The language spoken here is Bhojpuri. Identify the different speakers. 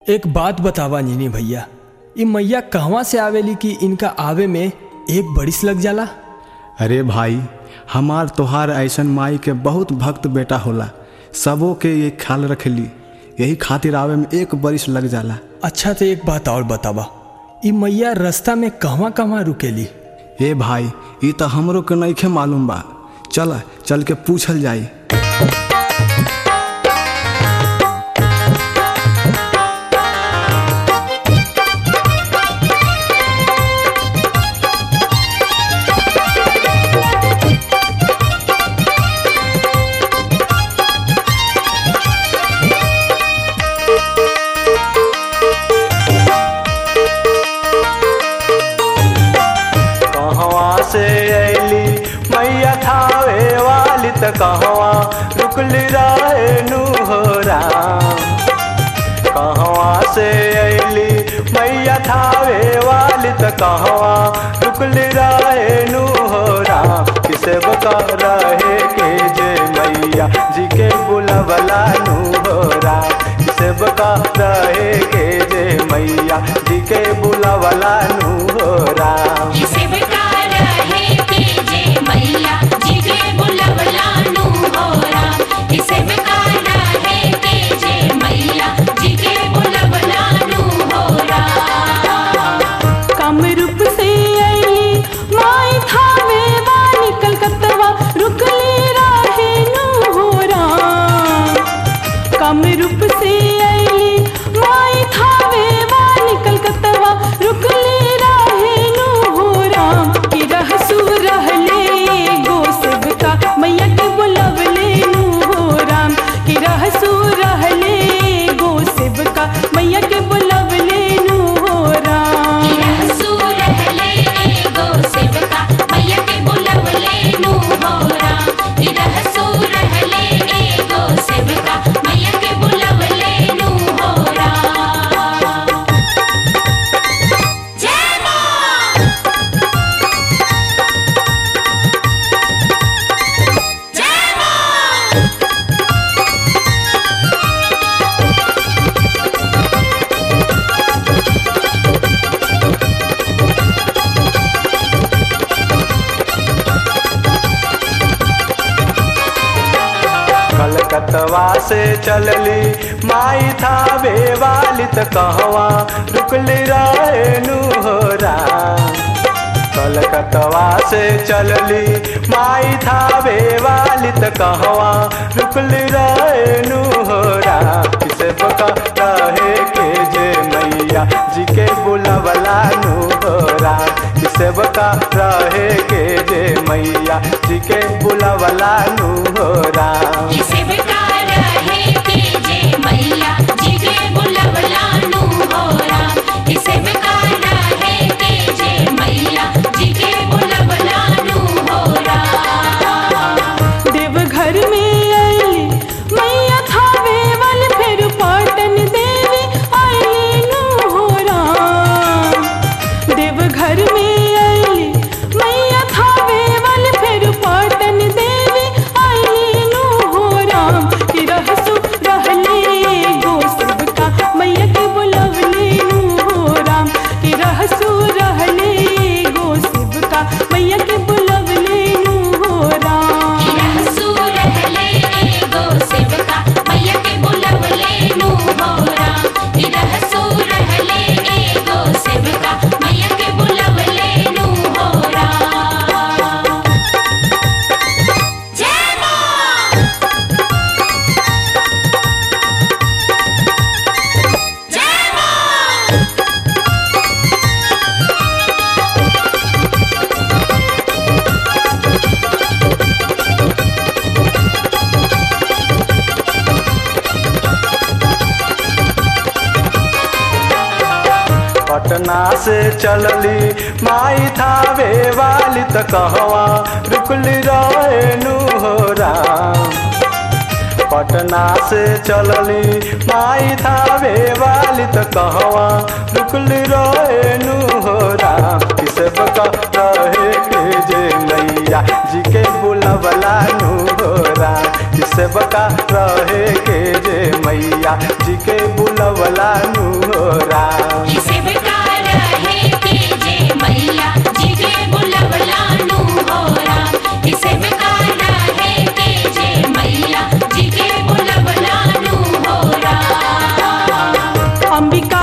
Speaker 1: एक बात बतावा नीनी भैया ई मैया कहवा से आवेली कि इनका आवे में एक बरिस लग जाला
Speaker 2: अरे भाई हमार तोहार ऐसन माई के बहुत भक्त बेटा होला सबो के ये ख्याल रखेली यही खातिर आवे में एक बरिस लग जाला
Speaker 1: अच्छा तो एक बात और बतावा ई मैया रास्ता में कहवा कहवा रुकेली
Speaker 2: ए भाई ई तो हमरो के नइखे मालूम बा चल चल के पूछल जाई
Speaker 3: कहवा से अली मैया थावे वाली त कहवा रुकली रहे नुहरा कहवा से अली मैया थावे वाली त कहवा रुकली रहे नुहरा किसे बका रहे के जे मैया जी के बुलवला नुहरा किसे बका रहे के जे मैया जी के बुलवला नुहरा
Speaker 4: इसे बेकार है कि जे मैया जी के बुलवला नु होरा इसे बेकार है कि जे मैया जी के बुलवला नु होरा
Speaker 5: कामरूप से आई माई थावे वाली कलकत्तवा रुकली राहे नु होरा कामरूप से आई माई थावे वाली कलकत्तवा रुकली राहे नु होरा कि रहसु रहले गो सेवका मैया के बुलवले नु होरा कि रहसु रहले गो सेवका मैया के बुलवले नु होरा
Speaker 4: रहसु रहले एगो सेवका मैया के बुलवले नु होरा रहसु रहले एगो सेवका मैया के बुलवले नु होरा जय मां जय मां
Speaker 3: कलकतवा से चलली माई थावे वाली त कहवा रुकली रहे नुहरा कलकतवा से चलली माई थावे वाली त कहवा रुकली रहे नुहरा किसे बका रहे के जे मैया जी के बुलवला नुहरा किसे बका रहे के जे मैया जी के बुलवला नुहरा
Speaker 4: इसे बेकार है कि जे मैया जी के बुलवला नु होरा इसे बेकार है कि जे मैया जी के बुलवला नु होरा
Speaker 5: देवघर में आईली मैया थावे वाल फिर पाटन देवी आईली नु होरा देवघर में आईली मैया थावे वाल फिर पाटन देवी आईली नु होरा कि रहसु रहले गो सबका मैया के बुलवले नु होरा कि रहसु रहले गो सबका मैया के बुलवले नु होरा
Speaker 4: रहसु रहले एगो सेवका मैया के बुलवले नु होरा रहसु रहले एगो सेवका मैया के बुलवले नु होरा जय मां जय मां
Speaker 3: पटना से चलली माई थावे वाली त कहवा रुकली रहे नुहरा पटना से चलली माई थावे वाली त कहवा रुकली रहे नुहरा किसे बका रहे के जे मैया जी के बुलवला नुहरा किसे बका रहे के जे मैया जी के बुलव बुलवला नु हो राम
Speaker 4: सेवका रहे के जे मैया जी के बुलवला नु हो राम सेवका रहे के जे मैया जी के बुलवला नु हो राम
Speaker 5: अंबिका